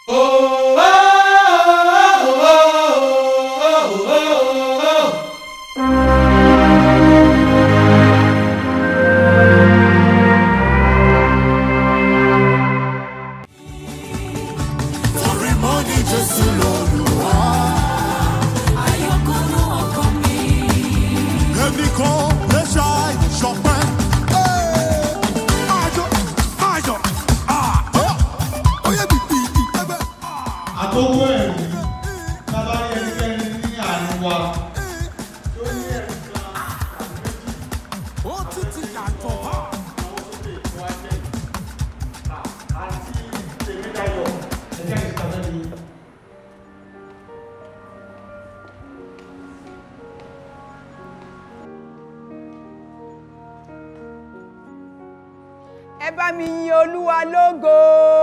Torí mo ní Jésù lólùwà. Àyọkúrò ọkàn mi. Èmi kò lè ṣàì ṣọpẹ́. Ayọ̀ ayọ̀ oyè bìbì ẹgbẹ́. àkókò ẹ̀rí bàbá ẹnikẹ́ni ní àárín wa tó ní ẹ̀rí kan Ó tún ti yàtọ̀ bá. àti tèmídayọ̀ ẹ̀jẹ̀ ìsìnkàfẹ́ ni. ẹ bá mi yin olúwa lógo.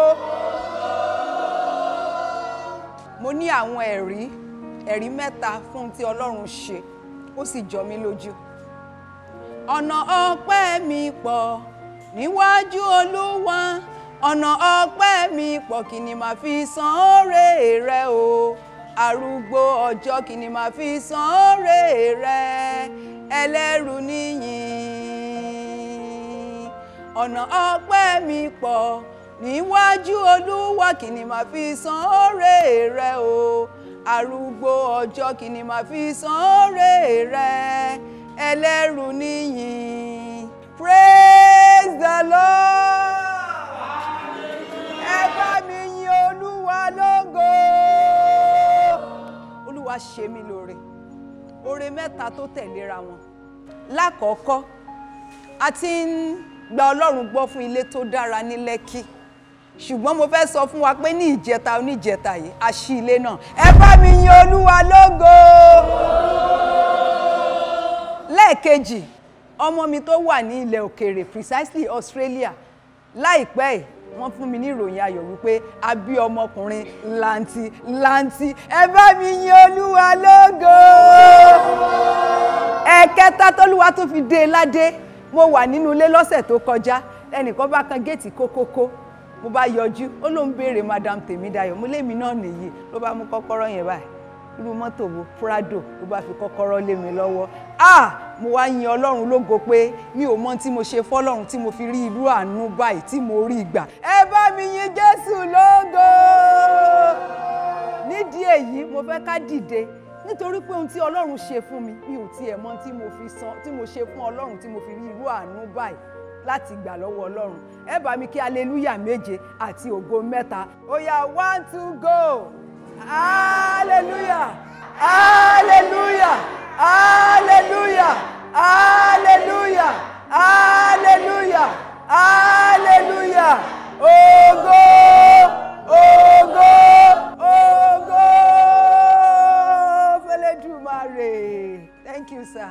mo ní àwọn ẹ̀rí ẹ̀rí mẹ́ta fún ohun tí ọlọ́run ṣe ó sì jọ mí lójú. ọ̀nà ọpẹ́ mi pọ̀ níwájú olúwa ọ̀nà ọpẹ́ mi pọ̀ kí ni màá fi san oore rẹ o arúgbó ọjọ́ kí ni màá fi san oore rẹ ẹlẹ́rù níyìn ọ̀nà ọpẹ́ mi pọ̀ níwájú olúwa kí ni màá fi san oore rẹ o arúgbó ọjọ́ kí ni màá fi san oore rẹ ẹlẹ́rù níyìn praise the lord ẹ bá mi yin olúwa lógo olúwa ṣe mí lóore oore mẹ́ta tó tẹ̀léra wọn lákọ̀ọ́kọ́ a ti ń gba ọlọ́run gbọ́ fún ilé tó dára ní lẹ́kì ṣùgbọ́n mo fẹ́ sọ fún wa pé ní ìjẹta oníjẹta yìí a ṣí ilé náà ẹ bá mi yin olúwa lógo lẹ́ẹ̀kejì ọmọ mi tó wà ní ilẹ̀ òkèèrè precisely Australia láìpẹ́ yìí wọ́n fún mi ní ìròyìn ayọ̀ wípé a bí ọmọkùnrin lanti lanti ẹ bá mi yin olúwa lógo ẹ̀kẹta tólúwa tó fi dé e ládé mo wà nínú ilé lọ́sẹ̀ tó kọjá ẹnìkan bá kan géètì kókókó mo bá yọjú ó ló ń béèrè madam tèmídayọ̀ mo lémi náà nìyí ló bá mú kọ́kọ́rọ́ yẹn báyìí irú mọ́tò wo prado ló bá fi kọ́kọ́rọ́ lé mi lọ́wọ́ ah mo wá yin ọlọ́run lógo pé mi ò mọ tí mo ṣe fọ́lọ́run tí mo fi rí irú àánú báyìí tí mo rí gbà ẹ bá mi yin jésù lógo nídìí èyí mo fẹ́ ká dìde nítorí pé ohun tí ọlọ́run ṣe fún mi mi ò tiẹ̀ mọ tí mo fi san tí mo ṣe fún ọlọ́run tí mo fi rí irú àánú báyìí láti gbà lọ́wọ́ ọlọ́run ẹ bá mi kí aleluya méje àti ògo mẹ́ta ó yá one two go hallelujah hallelujah hallelujah hallelujah hallelujah hallelujah ògo ògo ògo fẹlẹ́dùmarè thank you sir.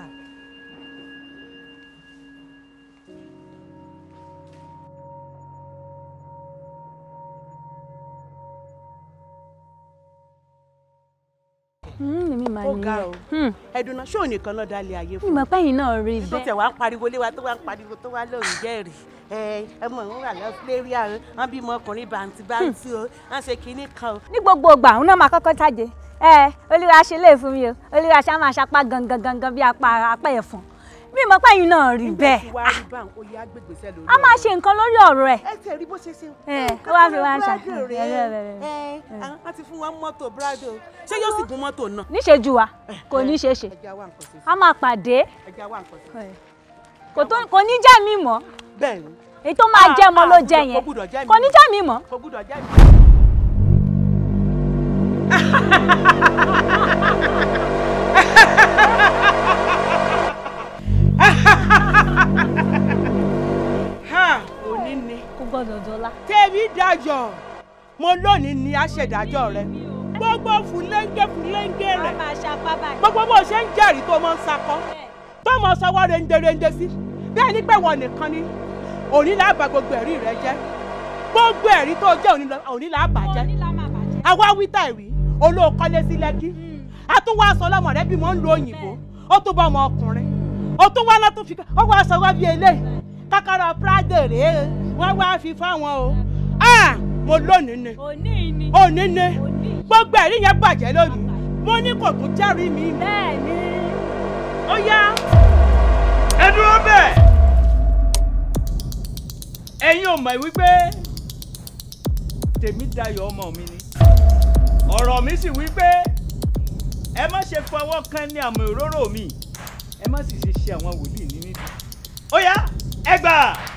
mímí máa ó ní ga ẹ. o Hmm. ẹdùnà ṣó nìkan náà dálé ayé fún ìmọ̀ pẹ́yìn náà rí tó bẹ́ẹ̀. tẹ̀ wá ń pariwo lé wa tó wá ń pariwo tó wá lóun jẹ́rìí ẹ ọmọ òun wà lọ́sílẹ́ríà o wọ́n bímọ ọkùnrin bàǹtí bàǹtí o wọ́n ṣe kinní kan o. ní gbogbo ìgbà òun náà máa kọ́kọ́ jáde ẹ olúwa ṣe lè fún mi o olúwa ṣe á máa ṣapá gangan gangan bí apá apá ẹ̀fọn mímọ̀ pẹ́yìn náà rí bẹ́ẹ̀. tí wàá rí báwọn oyè agbègbèsẹ lórí a máa ṣe nǹkan lórí ọ̀rọ̀ ẹ̀. ẹ tẹ̀ rí bó ṣe ṣe. Ẹ, ó wá fi wá ń Brado ṣàkíyèsí. rèé. Ẹ, ẹ, ẹ, ẹ wọ́n ti fún wọn mọ́tò brado ṣé yóò sì gun mọ́tò náà. níṣejú wa kò ní ṣe ṣe ẹja wà nǹkan sí a máa pàdé ẹja wà nǹkan sí. kò tó- kò ní jẹ́ mi mọ́ bẹ́ẹ̀ ni èyí tó máa jẹ́ mọ́ ló jẹ́ kò yẹn gbúdọ̀ jẹ́ mi. kò ní jẹ́ mi mọ́. kò gbúdọ̀ jẹ́ mi. Ha, òní ni kò gbọ́dọ̀ dọ́là. tèmi dájọ́ mo lónìí ni aṣèdájọ́ rẹ gbogbo fúlẹ́ńgẹ́ fúlẹ́ńgẹ́ rẹ máa ṣapá báyìí. gbogbo bó ṣe ń jẹ́rìí tó mọ́ ń sakọ́ tó mọ́ sọ́wọ́ renderende sí bẹ́ẹ̀ ni pé wọ́n nìkan ni òní là á bà gbogbo ẹ̀rí rẹ jẹ́ gbogbo ẹ̀rí tó jẹ́ òní là- òní là á bà jẹ́ àwa wíta ìwí olóòkọ́lé sí lẹ́kí a tún wá aṣọ lọ́mọ rẹ bí mo ń lo òyìnbó ó tún bá ọmọ ọkùnrin ó tún wá lọ́tún fi ó wá aṣọ wá bí eléyìí kákàrọ̀ prado rèé wọ́n wá fi fáwọn o Ah! mo lónìí ni òní ni òní ni òní gbogbo ẹ̀rí yẹn bàjẹ́ lónìí mo ní kò tún jẹ́rìí mi bẹ́ẹ̀ ni ó yá. ẹ dúró bẹ́ẹ̀ ẹ̀yin ò mọ̀ wípé tèmi dayọ̀ ọmọ mi ni ọ̀rọ̀ mi sì wípé ẹ má ṣe fọwọ́ kan ní àmì òróró mi ẹ má sì ṣe ṣe àwọn wòlíì ní nídìí ó yá ẹ gbà.